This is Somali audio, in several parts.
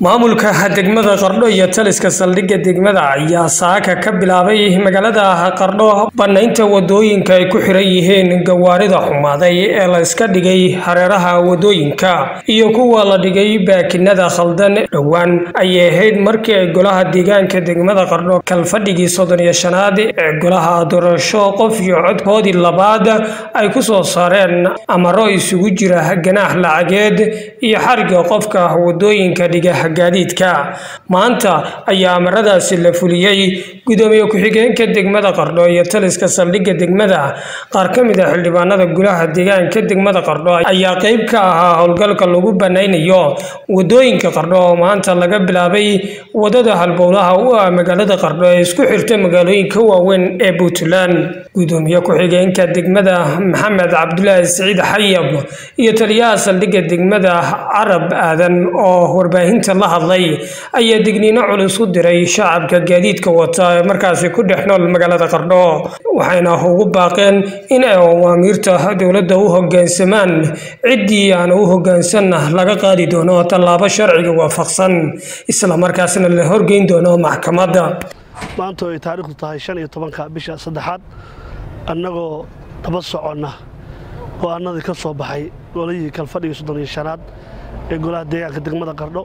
maamulka degmada qardho iyo taliska saldhigga degmada ayaa saaka ka bilaabay magaalada qardho bannaynta wadooyinka ay ku xiran yihiin gawaarida xumaaday ee la iska dhigay hareeraha wadooyinka iyo kuwa la dhigay baakinada khaldan dhowaan ayay ahayd markii ay golaha deegaanka degmada qardho kalfadhigii soddon iyo shanaad ee golaha doorasho qof iyo codkoodii labaad ay ku soo saareen amaro isugu jira ganaax lacageed iyo xariga qofka wadooyinka dhiga gaadiidka maanta ayaa amaradaasi la fuliyey gudoomiye ku-xigeenka degmada qardho iyo taliska saldhigga degmada qaar ka mid a xildhibaanada golaha deegaanka degmada qardho ayaa qeyb ka ahaa howlgalka lagu banaynayo wadooyinka qardho oo maanta laga bilaabay wadada halbowlaha u ah magaalada qardho ee isku xirta magaalooyinka waaweyn ee puntland gudoomiye ku-xigeenka degmada maxamed cabdulaahi siciid xayab iyo taliyaha saldhigga degmada carab aadan oo warbaahinta la hadlay ayaa digniino culus u diray shacabka gaadiidka wata ee markaasi ku dhex nool magaalada qardho waxayna ugu baaqeen in ay awaamiirta dowladda u hoggaansamaan ciddii aan u hoggaansanna laga qaadi doono tallaabo sharciga waafaqsan islamarkaasna la horgeyn doono maxkamadda maanta ay taariikhdu tahay shan iyo tobanka bisha saddexaad annagoo daba soconna go-aanadii ka soo baxay golihii kalfadhigii soddon iyo shanaad ee golaha deegaanka degmada qardho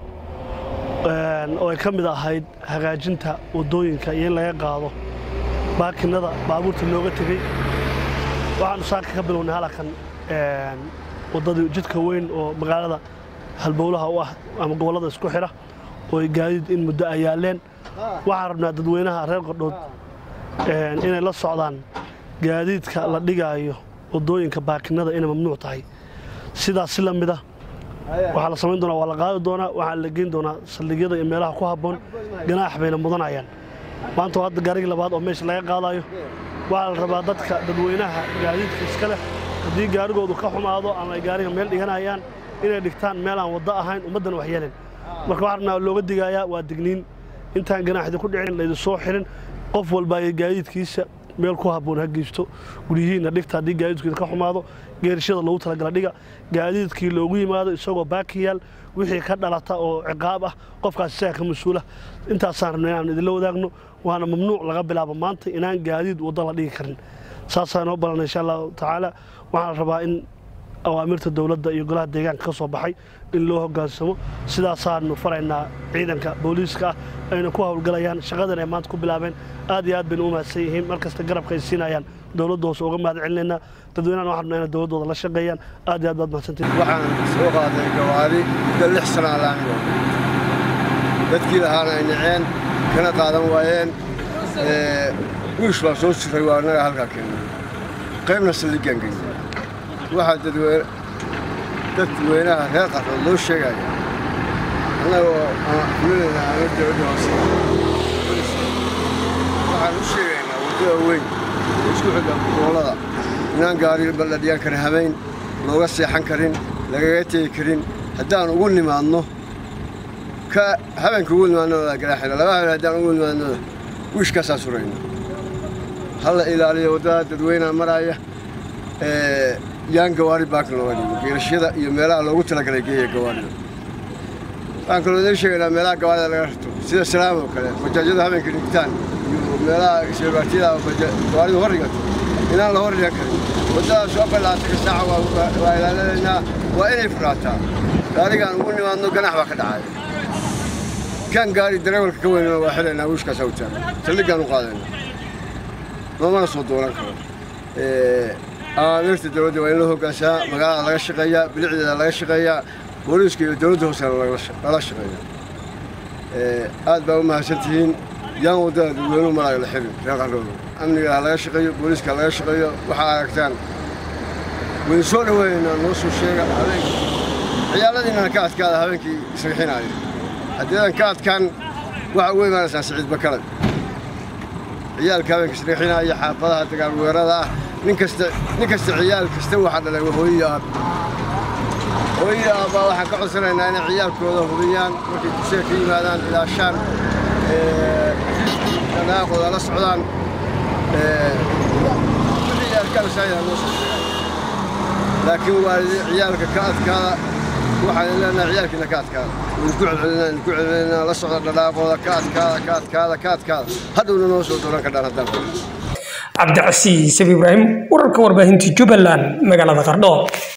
oo ay ka mid ahayd hagaajinta waddooyinka iyo in laga qaado baakinada baabuurta looga tegey waxaanu saaka ka bilownay halakan waddadii jidka weyn oo magaalada halbowlaha u ah ama gobollada isku xidha oo ay gaadiid in muddo ay yaalleen waxaan rabnaa dadweynaha reer qardhood inay la socdaan gaadiidka la dhigaayo waddooyinka baakinada inay mamnuuc tahay sidaas si la mid a waxaa la samayn doonaa waa la qaadi doonaa waxaa la geyn doonaa saldhigyada iyo meelaha ku habboon ganaax bayna mudanayaan maanta waa hadda gaarigii labaad oo meesha laga qaadayo waxaa la rabaa dadka dadweynaha gaadiidka iska leh haddii gaarigoodu ka xumaado ama ay gaariga meel dhiganayaan inay dhigtaan meel aan waddo ahayn ummaddana wax yeelin marka waxaa rabnaa looga digayaa waa digniin intaan ganaaxdi ku dhicin laydi soo xirin qof walba iyo gaadiidkiisa meel ku habboon ha geysto guryihiinna dhigta haddii gaadiidkiisa ka xumaado geerishada loogu talagala dhiga gaadiidkii loogu yimaado isagoo baakiyaal wixii ka dhalata oo ciqaab ah qofkaas isaga ka mas-uula intaasaan rabna inaan idinla wadaagno waana mamnuuc laga bilaabo maanta inaan gaadiid waddo la dhigi karin saasaa inoo balana insha allahu tacaala waxaan rabaa in awaamirta dowladda iyo golaha deegaanka ka soo baxay in loo hoggaansamo sidaasaanu faraynaa ciidanka booliiska ah ayna ku howlgalayaan shaqadan ay maanta ku bilaabeen aad iyo aad bayna u mahadsan yihiin markasta garabka ay siinayaan dowladda hoose uga mahad celinaynaa dadweynahan waxaan rabnaa inay dowladdooda la shaqeeyaan aad iyo aad baad mahadsantihin waxaan soo qaaday gawaari muddo lix sana alaamigo dadkii lahaana ay naceen kana qaadan waayeen wiish baa soo siray waa annaga halkaa keennay qaybna saldhiggaan geynay waxaa dadweynaha reer qardood loo sheegaya annagoo fulinayna aana dowladda hoose waxaan u sheegaynaa waddada weyn oo isku xidha gobollada inaan gaari baldhadhiyaan karin habayn looga seexan karin lagaga tegi karin haddaan ugu nimaadno ka habeenka ugu nimaadnooda garaaxina laba habeen haddaan ugu nimaadnooda wiishkaasaa surayna ha la ilaaliyo waddada dadweynaha maraaya yaan gawaari baakin looga dhigo geerashyada iyo meelaha loogu talagalay geeya gawaarida waxaan kaloo idiin sheegaynaa meelaha gawaarida laga rarto sida salaam oo kale bajaajyadu habeenka dhigtaan iyo meelaha sheebaartiyada gawaaridu hor dhigato inaan la hor dhigan karin waddadaas afar laatanka saaca waa ilaalinaynaa waa inay furaataa gaarigaan ugu nimaadno ganax baa ka dhacaya kan gaari dareewalka ka weynana waa xilaynaa wiishkaasaa u taagan saldhiggaan u qaadaynaa loomana soo doonan karo awaamirta dowladda waa in loo hoggaansamaa magaalada laga shaqeeyaa bilicdeeda laga shaqeeyaa booliiska iyo dowladda hoosena lala shaqeeya aad baa u mahadsan tihiin yaan waddada dadweynuhu maraayo la xirin reer qardhooda amniga ha laga shaqeeyo booliiska ha laga shaqeeyo waxaa aragtaan wayn soo dhoweynaynaa noo soo sheega habeenka ciyaaladiinnana ka adkaada habeenkii isrixinaayo haddiidan ka adkaan waxaa ugu imaanaysaan siciid bakalad ciyaalka habeenka isrixinaaya xaafadaha dagaal weerada ah nin kasta nin kasta ciyaal kasta waxaa dhalay hooyiyo aab hooyiyo aabbaa waxaan ka codsanaynaa inay ciyaalkooda hubiyaan markay dugsiga ka yimaadaan ilaashaan dhanaaqooda la socdaan wixii arkaan saayida noo soo sheegaan laakiin waalidi ciyaalka ka adkaada waxaan leenahay ciyaalkiina ka adkaada idinku celcelinaa idinku celcelinaa la socda dhadhaaqooda ka adkaada ka adkaada ka adkaada hadhowna noo soo dooran kadhaan haddaan cabdicasiis ibraahim wararka warbaahinta jubbaland magaalada qardho